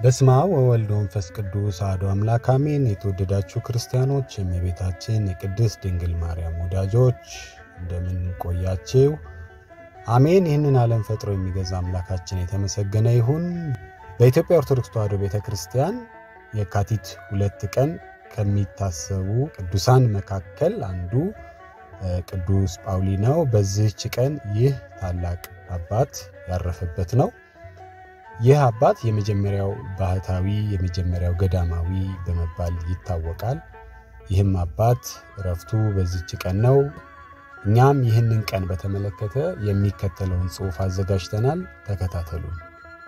በስመ አብ ወወልድ ወመንፈስ ቅዱስ አሐዱ አምላክ አሜን። የተወደዳችሁ ክርስቲያኖች፣ የእመቤታችን የቅድስት ድንግል ማርያም ወዳጆች እንደምን ቆያችሁ? አሜን። ይህንን ዓለም ፈጥሮ የሚገዛ አምላካችን የተመሰገነ ይሁን። በኢትዮጵያ ኦርቶዶክስ ተዋሕዶ ቤተ ክርስቲያን የካቲት ሁለት ቀን ከሚታሰቡ ቅዱሳን መካከል አንዱ ቅዱስ ጳውሊ ነው። በዚህች ቀን ይህ ታላቅ አባት ያረፈበት ነው። ይህ አባት የመጀመሪያው ባህታዊ የመጀመሪያው ገዳማዊ በመባል ይታወቃል። ይህም አባት እረፍቱ በዚህች ቀን ነው። እኛም ይህንን ቀን በተመለከተ የሚከተለውን ጽሑፍ አዘጋጅተናል። ተከታተሉን።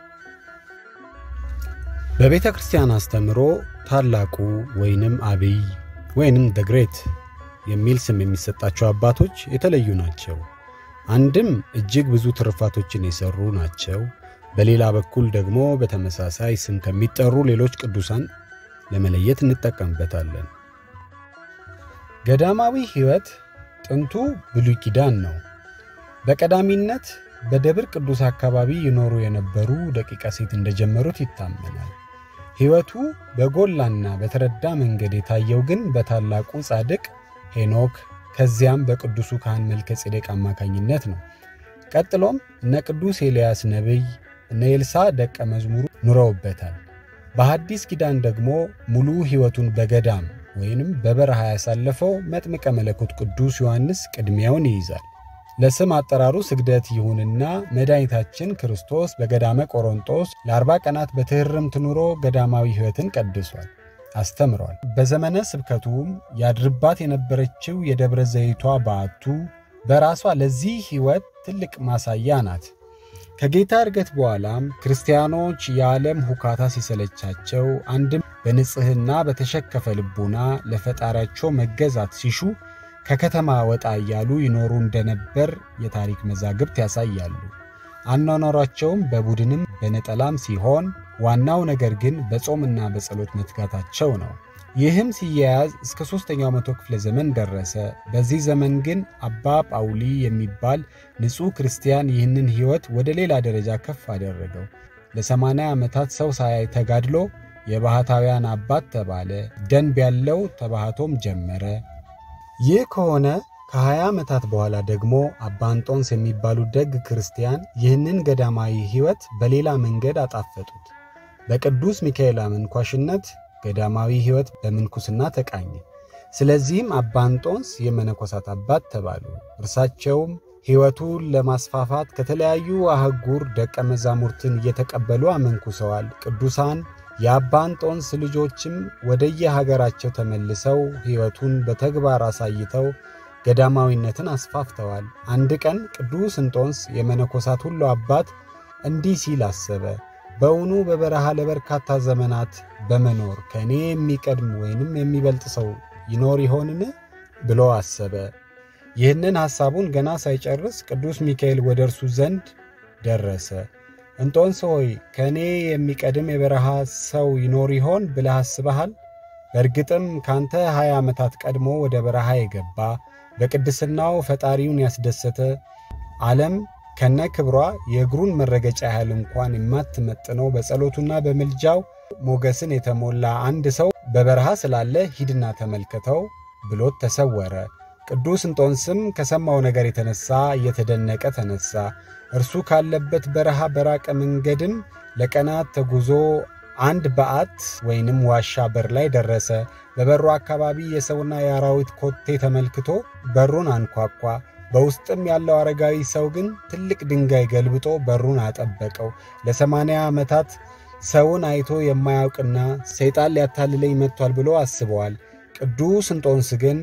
በቤተ ክርስቲያን አስተምሮ ታላቁ ወይንም አብይ ወይንም ደግሬት የሚል ስም የሚሰጣቸው አባቶች የተለዩ ናቸው። አንድም እጅግ ብዙ ትሩፋቶችን የሰሩ ናቸው። በሌላ በኩል ደግሞ በተመሳሳይ ስም ከሚጠሩ ሌሎች ቅዱሳን ለመለየት እንጠቀምበታለን። ገዳማዊ ሕይወት ጥንቱ ብሉይ ኪዳን ነው። በቀዳሚነት በደብር ቅዱስ አካባቢ ይኖሩ የነበሩ ደቂቀ ሴት እንደጀመሩት ይታመናል። ሕይወቱ በጎላና በተረዳ መንገድ የታየው ግን በታላቁ ጻድቅ ሄኖክ ከዚያም በቅዱሱ ካህን መልከ ጼዴቅ አማካኝነት ነው። ቀጥሎም እነ ቅዱስ ኤልያስ ነቢይ እነ ኤልሳ ደቀ መዝሙሩ ኑረውበታል። በሐዲስ ኪዳን ደግሞ ሙሉ ሕይወቱን በገዳም ወይንም በበረሃ ያሳለፈው መጥምቀ መለኮት ቅዱስ ዮሐንስ ቅድሚያውን ይይዛል። ለስም አጠራሩ ስግደት ይሁንና መድኃኒታችን ክርስቶስ በገዳመ ቆሮንጦስ ለአርባ ቀናት በትሕርምት ኑሮ ገዳማዊ ሕይወትን ቀድሷል፣ አስተምሯል። በዘመነ ስብከቱም ያድርባት የነበረችው የደብረ ዘይቷ በዓቱ በራሷ ለዚህ ሕይወት ትልቅ ማሳያ ናት። ከጌታ እርገት በኋላም ክርስቲያኖች የዓለም ሁካታ ሲሰለቻቸው አንድም በንጽሕና በተሸከፈ ልቡና ለፈጣሪያቸው መገዛት ሲሹ ከከተማ ወጣ እያሉ ይኖሩ እንደነበር የታሪክ መዛግብት ያሳያሉ። አኗኗሯቸውም በቡድንም በነጠላም ሲሆን ዋናው ነገር ግን በጾምና በጸሎት መትጋታቸው ነው። ይህም ሲያያዝ እስከ ሦስተኛው መቶ ክፍለ ዘመን ደረሰ። በዚህ ዘመን ግን አባ ጳውሊ የሚባል ንጹሕ ክርስቲያን ይህንን ሕይወት ወደ ሌላ ደረጃ ከፍ አደረገው። ለሰማንያ ዓመታት ሰው ሳያይ ተጋድሎ የባሕታውያን አባት ተባለ። ደንብ ያለው ተባሕቶም ጀመረ። ይህ ከሆነ ከ20 ዓመታት በኋላ ደግሞ አባ እንጦንስ የሚባሉ ደግ ክርስቲያን ይህንን ገዳማዊ ሕይወት በሌላ መንገድ አጣፈጡት። በቅዱስ ሚካኤል አመንኳሽነት ገዳማዊ ሕይወት በምንኩስና ተቃኘ። ስለዚህም አባ እንጦንስ የመነኮሳት አባት ተባሉ። እርሳቸውም ሕይወቱን ለማስፋፋት ከተለያዩ አህጉር ደቀ መዛሙርትን እየተቀበሉ አመንኩሰዋል። ቅዱሳን የአባ እንጦንስ ልጆችም ወደየሀገራቸው ተመልሰው ሕይወቱን በተግባር አሳይተው ገዳማዊነትን አስፋፍተዋል። አንድ ቀን ቅዱስ እንጦንስ የመነኮሳት ሁሉ አባት እንዲህ ሲል አሰበ። በውኑ በበረሃ ለበርካታ ዘመናት በመኖር ከእኔ የሚቀድም ወይንም የሚበልጥ ሰው ይኖር ይሆንን ብሎ አሰበ። ይህንን ሐሳቡን ገና ሳይጨርስ ቅዱስ ሚካኤል ወደ እርሱ ዘንድ ደረሰ። እንጦንስ ሆይ ከእኔ የሚቀድም የበረሃ ሰው ይኖር ይሆን ብለህ አስበሃል? በእርግጥም ካንተ ሀያ ዓመታት ቀድሞ ወደ በረሃ የገባ በቅድስናው ፈጣሪውን ያስደሰተ ዓለም ከነ ክብሯ የእግሩን መረገጫ ያህል እንኳን የማትመጥነው በጸሎቱና በምልጃው ሞገስን የተሞላ አንድ ሰው በበረሃ ስላለ ሂድና ተመልከተው ብሎት ተሰወረ። ቅዱስ እንጦንስም ከሰማው ነገር የተነሳ እየተደነቀ ተነሳ። እርሱ ካለበት በረሃ በራቀ መንገድም ለቀናት ተጉዞ አንድ በዓት ወይንም ዋሻ በር ላይ ደረሰ። በበሩ አካባቢ የሰውና የአራዊት ኮቴ ተመልክቶ በሩን አንኳኳ። በውስጥም ያለው አረጋዊ ሰው ግን ትልቅ ድንጋይ ገልብጦ በሩን አጠበቀው። ለሰማንያ ዓመታት ሰውን አይቶ የማያውቅና ሰይጣን ሊያታልለኝ መጥቷል ብሎ አስበዋል። ቅዱስ እንጦንስ ግን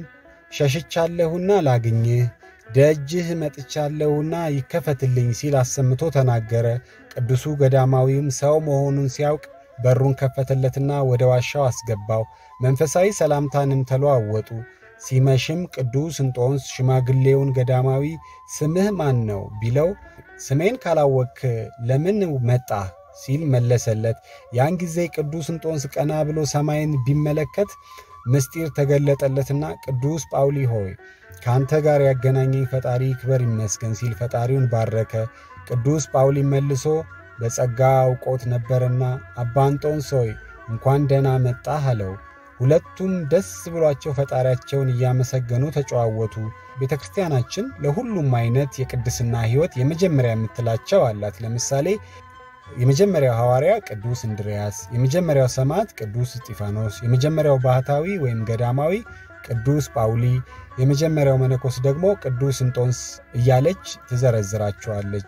ሸሽቻለሁና ላግኝህ፣ ደጅህ መጥቻለሁና ይከፈትልኝ ሲል አሰምቶ ተናገረ። ቅዱሱ ገዳማዊም ሰው መሆኑን ሲያውቅ በሩን ከፈተለትና ወደ ዋሻው አስገባው። መንፈሳዊ ሰላምታንም ተለዋወጡ። ሲመሽም ቅዱስ እንጦንስ ሽማግሌውን ገዳማዊ ስምህ ማን ነው ቢለው ስሜን ካላወክ ለምን መጣህ ሲል መለሰለት። ያን ጊዜ ቅዱስ እንጦንስ ቀና ብሎ ሰማይን ቢመለከት ምስጢር ተገለጠለትና ቅዱስ ጳውሊ ሆይ ከአንተ ጋር ያገናኘኝ ፈጣሪ ክበር ይመስገን ሲል ፈጣሪውን ባረከ። ቅዱስ ጳውሊ መልሶ በጸጋ አውቆት ነበርና አባ እንጦንስ ሆይ እንኳን ደህና መጣህ አለው። ሁለቱም ደስ ብሏቸው ፈጣሪያቸውን እያመሰገኑ ተጨዋወቱ። ቤተ ክርስቲያናችን ለሁሉም አይነት የቅድስና ሕይወት የመጀመሪያ የምትላቸው አላት። ለምሳሌ የመጀመሪያው ሐዋርያ ቅዱስ እንድርያስ፣ የመጀመሪያው ሰማዕት ቅዱስ እስጢፋኖስ፣ የመጀመሪያው ባህታዊ ወይም ገዳማዊ ቅዱስ ጳውሊ፣ የመጀመሪያው መነኮስ ደግሞ ቅዱስ እንጦንስ እያለች ትዘረዝራቸዋለች።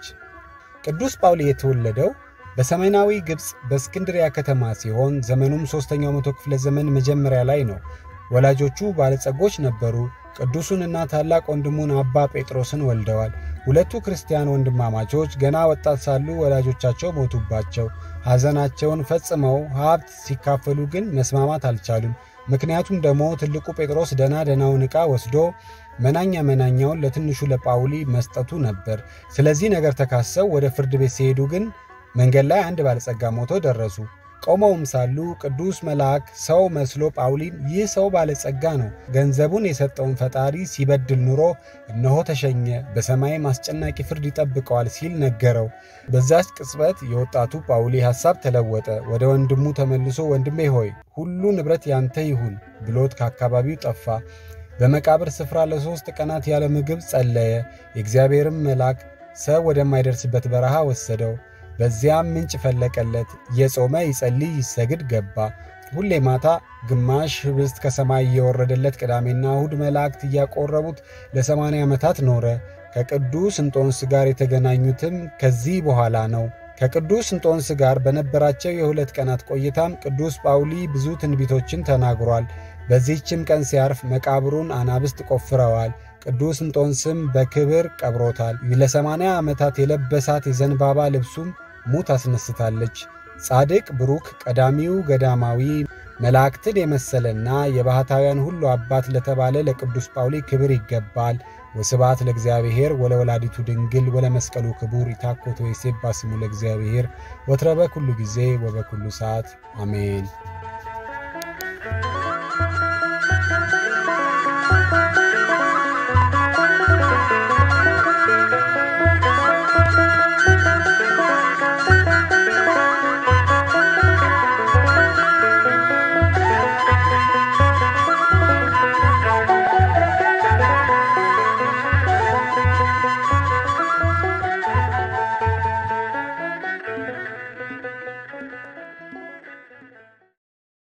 ቅዱስ ጳውሊ የተወለደው በሰሜናዊ ግብፅ በእስክንድሪያ ከተማ ሲሆን ዘመኑም ሦስተኛው መቶ ክፍለ ዘመን መጀመሪያ ላይ ነው። ወላጆቹ ባለጸጎች ነበሩ። ቅዱሱንና ታላቅ ወንድሙን አባ ጴጥሮስን ወልደዋል። ሁለቱ ክርስቲያን ወንድማማቾች ገና ወጣት ሳሉ ወላጆቻቸው ሞቱባቸው። ሐዘናቸውን ፈጽመው ሀብት ሲካፈሉ ግን መስማማት አልቻሉም። ምክንያቱም ደግሞ ትልቁ ጴጥሮስ ደና ደናውን ዕቃ ወስዶ መናኛ መናኛውን ለትንሹ ለጳውሊ መስጠቱ ነበር። ስለዚህ ነገር ተካሰው ወደ ፍርድ ቤት ሲሄዱ ግን መንገድ ላይ አንድ ባለጸጋ ሞቶ ደረሱ። ቆመውም ሳሉ ቅዱስ መልአክ ሰው መስሎ ጳውሊን ይህ ሰው ባለጸጋ ነው፣ ገንዘቡን የሰጠውን ፈጣሪ ሲበድል ኑሮ እነሆ ተሸኘ፣ በሰማይም አስጨናቂ ፍርድ ይጠብቀዋል ሲል ነገረው። በዛች ቅጽበት የወጣቱ ጳውሊ ሐሳብ ተለወጠ። ወደ ወንድሙ ተመልሶ ወንድሜ ሆይ ሁሉ ንብረት ያንተ ይሁን ብሎት ከአካባቢው ጠፋ። በመቃብር ስፍራ ለሦስት ቀናት ያለ ምግብ ጸለየ። የእግዚአብሔርም መልአክ ሰው ወደማይደርስበት በረሃ ወሰደው። በዚያም ምንጭ ፈለቀለት። እየጾመ ይጸልይ ይሰግድ ገባ። ሁሌ ማታ ግማሽ ኅብስት ከሰማይ እየወረደለት ቅዳሜና እሁድ መላእክት እያቆረቡት ለሰማንያ ዓመታት ኖረ። ከቅዱስ እንጦንስ ጋር የተገናኙትም ከዚህ በኋላ ነው። ከቅዱስ እንጦንስ ጋር በነበራቸው የሁለት ቀናት ቆይታም ቅዱስ ጳውሊ ብዙ ትንቢቶችን ተናግሯል። በዚህችም ቀን ሲያርፍ መቃብሩን አናብስት ቆፍረዋል። ቅዱስ እንጦንስም በክብር ቀብሮታል። ለሰማንያ ዓመታት የለበሳት የዘንባባ ልብሱም ሙት አስነስታለች። ጻድቅ ብሩክ ቀዳሚው ገዳማዊ መላእክትን የመሰለና የባሕታውያን ሁሉ አባት ለተባለ ለቅዱስ ጳውሊ ክብር ይገባል። ወስብሐት ለእግዚአብሔር ወለወላዲቱ ድንግል ወለመስቀሉ ክቡር ይታኮቶ የሴባ ስሙ ለእግዚአብሔር ወትረ በኩሉ ጊዜ ወበኩሉ ሰዓት አሜን።